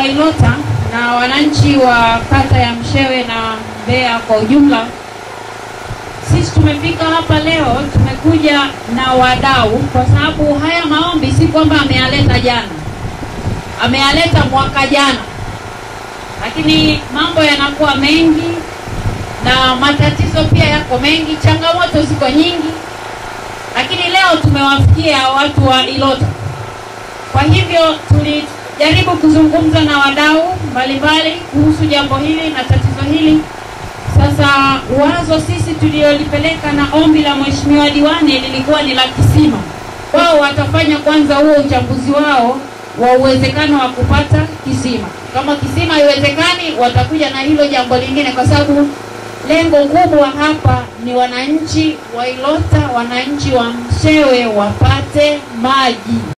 wa Ilota na wananchi wa kata ya Mshewe na Mbeya kwa ujumla, sisi tumefika hapa leo, tumekuja na wadau, kwa sababu haya maombi si kwamba ameyaleta jana, ameyaleta mwaka jana, lakini mambo yanakuwa mengi na matatizo pia yako mengi, changamoto ziko nyingi, lakini leo tumewafikia watu wa Ilota. Kwa hivyo tulijaribu kuzungumza na wadau mbalimbali kuhusu jambo hili na tatizo hili. Sasa wazo sisi tuliolipeleka na ombi la mheshimiwa diwani lilikuwa ni la kisima. Wao watafanya kwanza huo uchambuzi wao wa uwezekano wa kupata kisima. Kama kisima haiwezekani, watakuja na hilo jambo lingine, kwa sababu lengo kubwa hapa ni wananchi wa Ilota, wananchi wa Mshewe wapate maji.